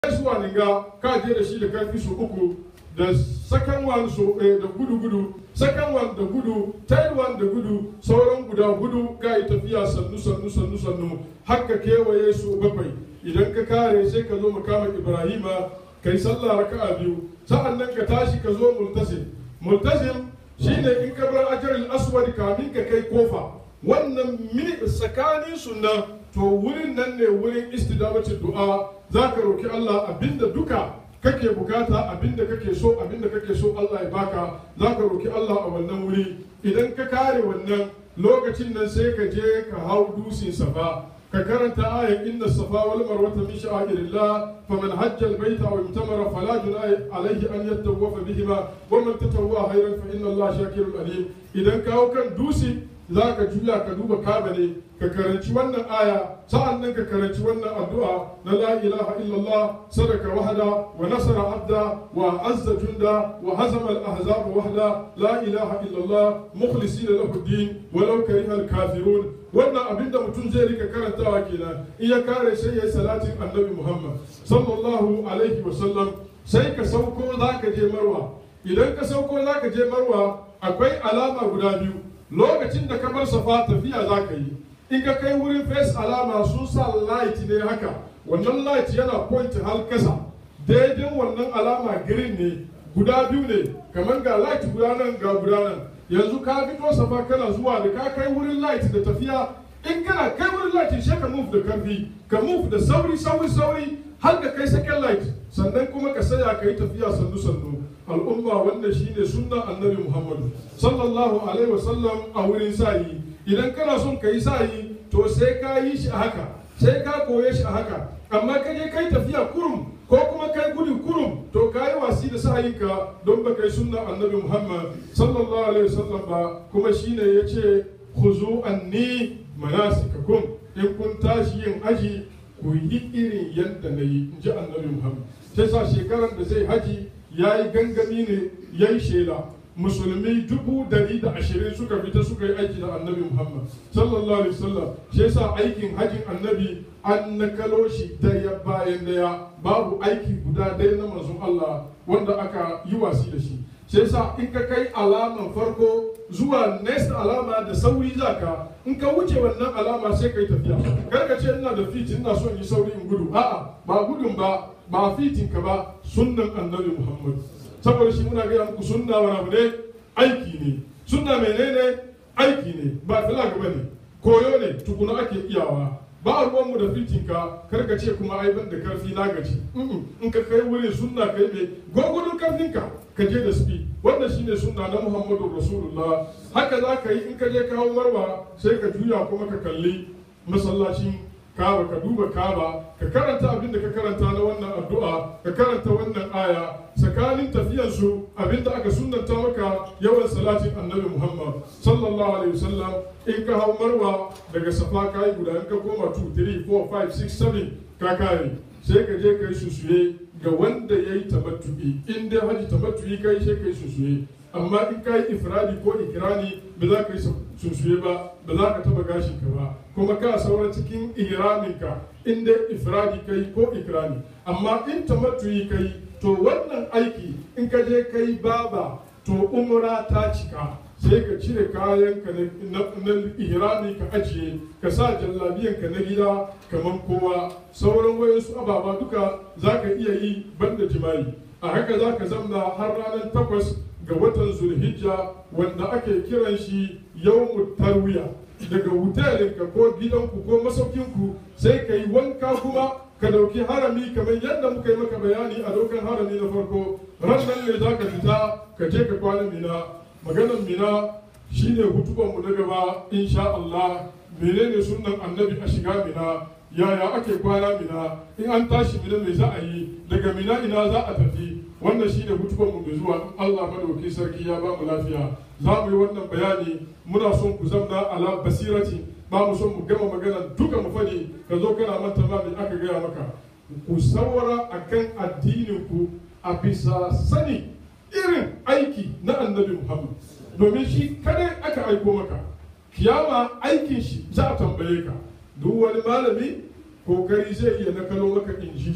zuwa ninga ka je da shi da karfi su uku da second one so eh, da gudu gudu second one da gudu third one da gudu sauran guda gudu ka yi tafiya sannu sannu sannu sannu haka kewaye su bakwai idan ka kare sai ka zo makama ibrahima kai sallah raka'a biyu sa'an nan ka tashi ka zo multasim multasim shine in ka bar ajaril aswad kamin ka kai kofa wannan mini tsakanin sunna to wurin nan ne wurin istidamacin du'a za ka roki Allah abinda duka kake bukata abinda kake so abinda kake so Allah ya baka za ka roki Allah a wannan wuri idan ka kare wannan lokacin nan sai ka je ka hau dusin safa ka karanta ayan inna safa wal marwata min sha'irillah faman hajja al baita aw imtamara fala junaha alayhi an yatawafa bihima wa man tatawwa khairan fa inna Allah shakirun alim idan ka hau kan dusi za ka juya ka duba kaba ne ka karanci wannan aya sa'an nan ka karanci wannan addu'a na la ilaha illallah sadaka wahda wa nasara abda wa azza junda wa hazama al-ahzab wahda la ilaha illallah mukhlisina lahu din walau kariha al-kafirun wannan abinda mutum zai rika karantawa kenan in ya kare sai yayi salatin annabi Muhammad sallallahu alaihi wa sallam sai ka sauko zaka je marwa idan ka sauko zaka je marwa akwai alama guda biyu lokacin da ka bar safa tafiya za ka yi in ka kai wurin face alama sun sa light ne haka wannan light yana point har kasa daidai wannan alama green ne guda biyu ne kamar ga light guda nan ga guda nan yanzu ka fito safa kana zuwa da ka kai wurin light da tafiya in kana kai wurin light sai ka move da karfi ka move da sauri sauri sauri har da kai second light sannan kuma ka saya ka yi tafiya sannu sannu al'umma wannan shine sunna annabi muhammadu sallallahu alaihi wasallam a wurin sayi idan kana son ka yi sayi to sai ka yi shi a haka sai ka koye shi a haka amma ka je kai tafiya kurum ko kuma kai gudu kurum to ka yi wasi da sa'ayinka don ba kai sunna annabi muhammad sallallahu alaihi wasallam ba kuma shine ya ce khuzu anni manasikakum in kun tashi yin aji ku yi irin yadda na yi in ji annabi muhammad sai sa shekarar da zai haji ya yi gangami ne ya yi shela musulmi dubu dari da ashirin suka fita suka yi aiki da annabi muhammad sallallahu alaihi wasallam shi yasa aikin hajjin annabi an nakalo shi daya bayan daya babu aiki guda daya na manzon allah wanda aka yi wasi da shi shi yasa in ka kai alaman farko zuwa next alama da sauri zaka in ka wuce wannan alama sai kai tafiya kar ka ce ina da fit ina son yi sauri in gudu a'a ba gudun ba ba fitin ka ba sunnan annabi muhammad saboda shi muna gaya muku sunna wani abu ne aiki ne sunna menene aiki ne ba filag ba ne koyo ne tukuna ake iyawa ba a ruwanmu da fitin ka kar ka ce kuma ai ban da karfi na gaji in ka kai wurin sunna kai ne gwagwadon karfin ka ka je da speed wannan shine sunna na muhammadu rasulullah haka za ka yi in ka je kawo marwa sai ka juya kuma ka kalli masallacin kaba ka duba kaba ka karanta abin da ka karanta na wannan addu'a ka karanta wannan aya tsakanin tafiyansu abin da aka sunanta maka yawan salatin annabi muhammad sallallahu alaihi wasallam in ka hau marwa daga safa ka yi guda in ka koma 2 3 4 5 6 7 ka kare sai ka je ka yi susuye ga wanda ya yi tamattu'i in dai haji tamattu'i ka yi sai ka yi susuye amma in ka yi ifradi ko ikirani ba za ka yi susuye ba ba za ka taba gashin ka ba kuma ka saura cikin ihramin ka in dai ifradi ka yi ko ikirani amma in tamattu'i ka yi to wannan aiki in ka je ka yi baba to umra ta cika sai ka cire kayan ka na ihrami ka ajiye ka sa jallabiyan ka na gida kamar kowa sauran wayansu ababa duka za ka iya yi banda jima'i a haka za ka zamna har ranar takwas ga watan zulhijja wanda ake kiran shi yawmut tarwiya daga hotelinka ko gidanku ko masaukinku sai ka yi wanka kuma ka dauki harami kamar yadda muka yi maka bayani a dokan harami na farko ran nan ne za ka fita ka je ka kwana mina maganan mina shine hutubanmu na gaba insha Allah menene sunnan annabi a shiga mina yaya ake kwana mina in an tashi mina me za a yi daga mina ina za a tafi wannan shine hutubanmu mai zuwa in Allah madauki sarki ya ba mu lafiya za mu yi wannan bayani muna son ku zamna ala basirati ba mu son mu gama magana duka mu fadi ka zo kana manta ma me aka gaya maka ku saura akan addinin ku a bisa sani irin aiki na annabi Muhammad domin shi kadai aka aiko maka kiyama aikin shi za a tambaye ka duk wani malami kokari zai iya nakalo maka in ji shi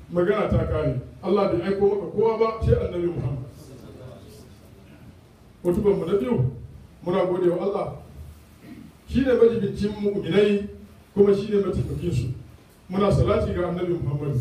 magana ta kare Allah bai aiko maka kowa ba sai annabi Muhammad mutuban mu na biyu muna gode wa Allah shi ne majibincin mu'minai kuma shi ne mataimakin su muna salati ga annabi Muhammad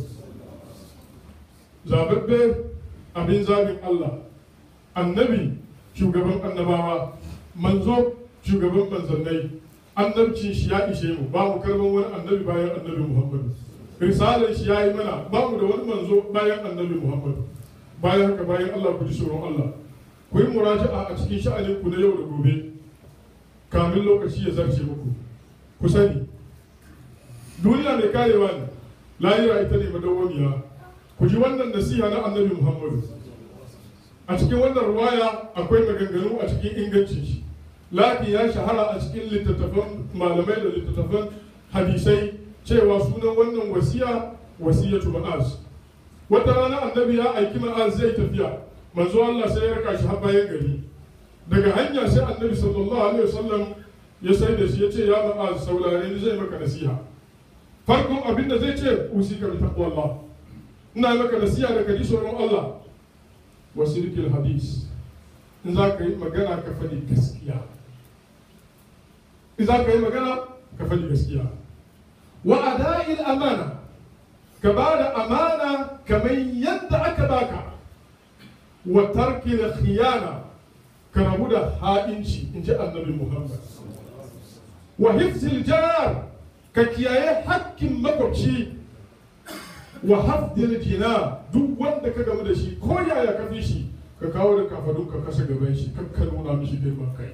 zababbe abin zabin Allah annabi shugaban annabawa manzo shugaban manzannai annabcin shi ya ishe mu ba mu karban wani annabi bayan annabi Muhammad risalar shi ya yi mana ba mu da wani manzo bayan annabi Muhammad bayan haka bayan Allah ku ji tsoron Allah ku yi muraja'a a cikin sha'anin ku na yau da gobe kamin lokaci ya zarce muku ku sani duniya mai karewa ne lahira ita ne madawwamiya ku ji wannan nasiha na annabi Muhammad a cikin wannan ruwaya akwai maganganu a cikin ingancin shi lakin ya shahara a cikin littattafan malamai da littattafan hadisai cewa sunan wannan wasiya wasiyatu ma'az wata rana annabi ya aiki ma'az zai tafiya manzo Allah sai ya raka shi har bayan gari daga hanya sai annabi sallallahu alaihi wasallam ya sai da shi ya ce ya ma'az saurare ni zai maka nasiha farkon abin da zai ce usika bi taqwallah ina maka nasiha da kaji tsoron Allah wasirkil hadis in za ka yi magana ka faɗi gaskiya in za ka yi magana ka faɗi gaskiya wa ada'il amana ka ba da amana kamar yadda aka baka wa tarki da khiyana ka rabu da ha'inci in ji annabi muhammad wa hifzil jar ka kiyaye hakkin makwabci wa hafdil jina duk wanda ka gamu da shi ko yaya ka fi shi ka kawo da kafadun ka kasa gaban shi ka nuna mishi girman kai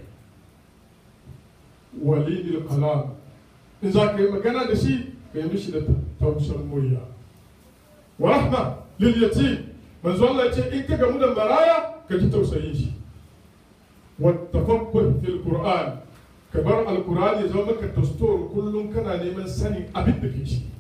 walidil kalam in za ka yi magana da shi ka yi mishi da tausar murya wa rahma lil yatim manzo Allah ya ce in ka gamu da maraya ka ji tausayin shi wa tafakkur fil qur'an ka bar alqur'ani zama maka tastor kullum kana neman sanin abin da ke ciki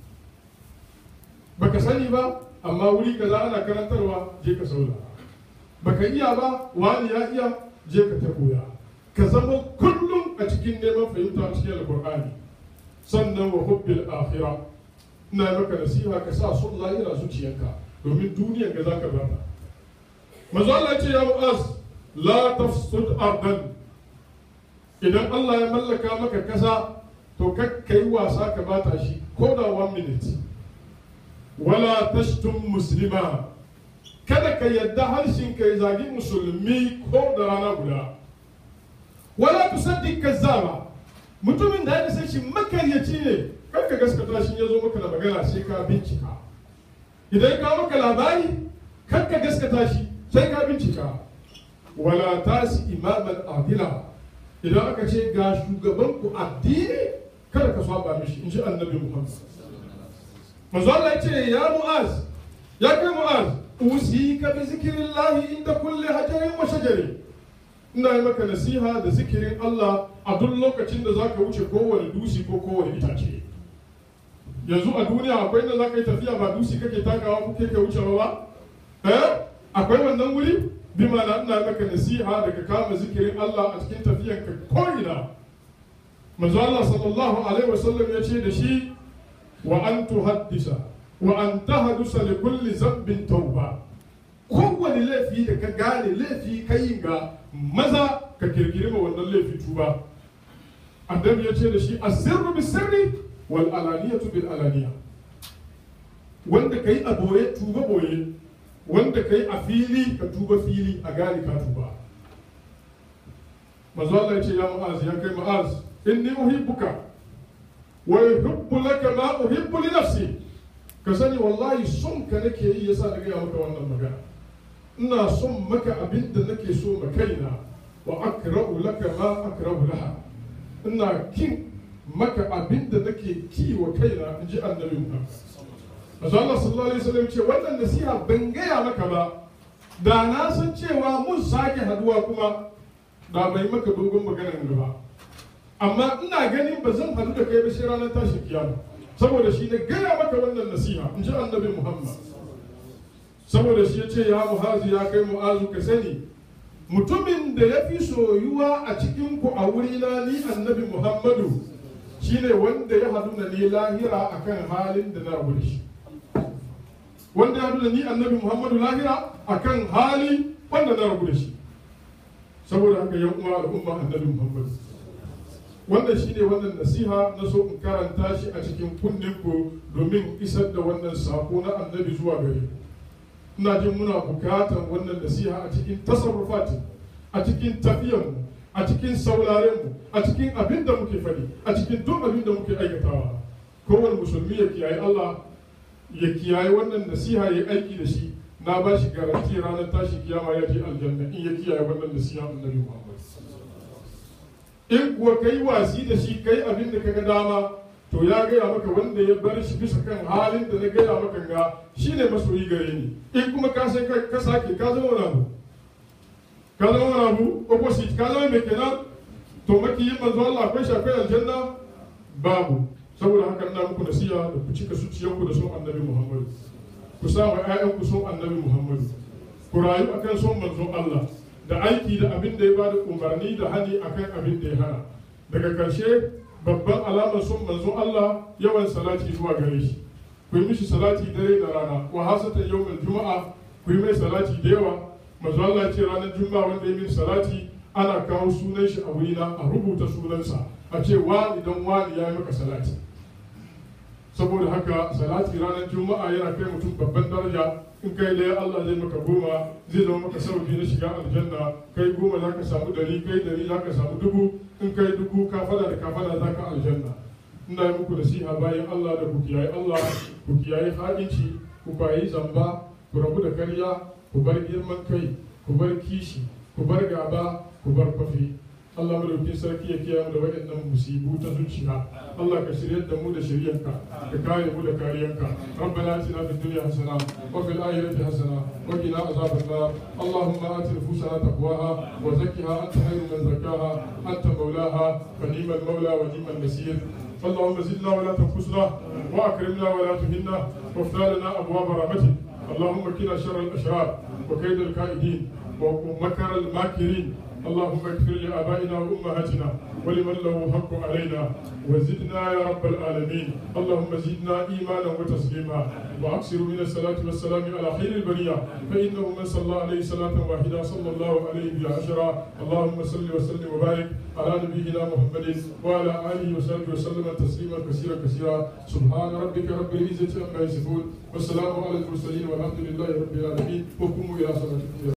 baka sani ba amma wuri kaza ana karantarwa je ka saurara baka iya ba wani ya iya je ka ta koya ka zama kullum a cikin neman fahimta a cikin alqur'ani sannan wa hubbil akhira ina maka nasiha ka sa son lahira zuciyarka domin duniyar ga zaka bata manzo Allah ya ce ya mu'az la tafsud ardan idan Allah ya mallaka maka kasa to kakkai wasa ka bata shi ko da one minute wala tashtum muslima kada ka yadda harshen ka ya zagi musulmi ko da rana guda wala tusaddiq kazzaba mutumin da ya san shi makaryaci ne kar ka gaskata shi ya zo maka da magana sai ka bincika idan ka maka labari kar ka gaskata shi sai ka bincika wala tasi imaman adila idan aka ce ga shugaban ku addini kada ka saba mishi in ji annabi muhammad manzo Allah ya ce ya mu'az ya kai mu'az usika bi zikrillahi inda kulli hajarin wa shajarin ina yi maka nasiha da zikirin Allah a duk lokacin da zaka wuce kowane dusi ko kowane itace yanzu a duniya akwai inda zaka yi tafiya ba dusi kake takawa ko kake wucewa ba eh akwai wannan wuri bi ma'ana ina maka nasiha da ka kama zikirin Allah a cikin tafiyan ka ko ina manzo Allah sallallahu alaihi wasallam ya ce da shi wa an tuhaddisa wa an tahdusa li kulli zambin tauba kowane laifi da ka gane laifi kai ga maza ka kirkiri ma wannan laifi tuba annabi ya ce da shi asirru bi sirri wal alaniyatu bil alaniya wanda kai a boye tuba boye wanda kai a fili ka tuba fili a gane ka tuba manzo Allah ya ce ya mu'az ya kai mu'az inni uhibbuka wa yuhibbu laka ma uhibbu li nafsi ka sani wallahi son ka nake yi yasa na gaya maka wannan magana ina son maka abin da nake so ma kaina wa akra'u laka ma akra'u laha ina kin maka abin da nake ki wa kaina in ji annabi Muhammad Masu Allah sallallahu alaihi wasallam ce wannan nasiha ban gaya maka ba da na san cewa mun sake haduwa kuma da bai maka dogon maganar gaba amma ina ganin ba zan hadu da kai ba sai ranar tashin kiyama saboda shi ne gaya maka wannan nasiha in ji annabi Muhammad saboda shi ya ce ya muhazu ya kai mu'azu ka sani mutumin da ya fi soyuwa a cikin ku a wurina ni annabi muhammadu shine wanda ya hadu na ni lahira akan halin da na rabu da shi wanda ya da ni annabi muhammadu lahira akan hali wanda na rabu da shi saboda haka yan uwa al'umma annabi muhammadu wannan shi ne wannan nasiha na so in karanta shi a cikin kunnen ku domin isar da wannan sako na annabi zuwa gare ku ina jin muna bukatar wannan nasiha a cikin tasarrufati a cikin tafiyanmu a cikin saurarenmu a cikin abin da muke faɗi a cikin duk abin da muke aikatawa kowane musulmi ya kiyaye Allah ya kiyaye wannan nasiha ya aiki da shi na ba shi garanti ranar tashi kiyama ya je aljanna in ya kiyaye wannan nasiha annabi Muhammad in kuwa kai wasi da shi kai abin da kaga dama to ya gaya maka wanda ya bar shi bisa kan halin da na gaya maka ga shine masoyi gare ni in kuma ka sai ka sake ka zama wani abu ka zama wani abu opposite ka zama mai kenan to makiyin manzo Allah akwai shi akwai aljanna babu saboda haka ina muku nasiha da ku cika zuciyarku da son annabi Muhammad ku sa wa ƴaƴanku son annabi Muhammad ku rayu akan son manzon Allah da aiki da abin da ya bada umarni da hani akan abin da ya hana daga karshe babban alamar son manzon Allah yawan salati zuwa gare shi ku yi mishi salati dare da rana wa hasatan yawmal juma'a ku yi mai salati da yawa manzo Allah ce ranar juma'a wanda ya min salati ana kawo sunan shi a wurina a rubuta sunansa a ce wa idan wani ya yi maka salati saboda haka salati ranar juma'a yana kai mutum babban daraja in kai daya Allah zai maka goma zai zama maka sauki na shiga aljanna kai goma za ka samu dari kai dari za ka samu dubu in kai dubu ka fada da ka fada za ka aljanna ina yi muku nasiha bayan Allah da ku kiyaye Allah ku kiyaye haɗinci ku bayi zamba ku rabu da karya ku bar girman kai ku bar kishi ku bar gaba ku bar kwafi Allah madaukin sarki ya kiyaye mu da waɗannan musibu ta zuciya Allah ka shiryar da mu da shiryanka ka kare mu da kariyanka rabbana atina fid dunya hasana wa fil akhirati hasana wa qina azaban nar allahumma ati nufusana taqwaha wa zakkiha anta khairu man zakkaha anta mawlaha fa ni'mal mawla wa ni'mal nasir اللهم زدنا ولا تنقصنا واكرمنا ولا تهنا وافتح لنا ابواب رحمتك اللهم كنا شر الاشرار وكيد الكائدين ومكر الماكرين اللهم اغفر لآبائنا وأمهاتنا ولمن له حق علينا وزدنا يا رب العالمين اللهم زدنا إيمانا وتسليما وأكثر من الصلاة والسلام على خير البرية فإنه من صلى عليه صلاة واحدة صلى الله عليه بها عشرا اللهم صل وسلم وبارك على نبينا محمد وعلى آله وصحبه وسلم تسليما كثيرا كثيرا سبحان ربك رب العزة عما يصفون والسلام على المرسلين والحمد لله رب العالمين وقوموا إلى صلاتكم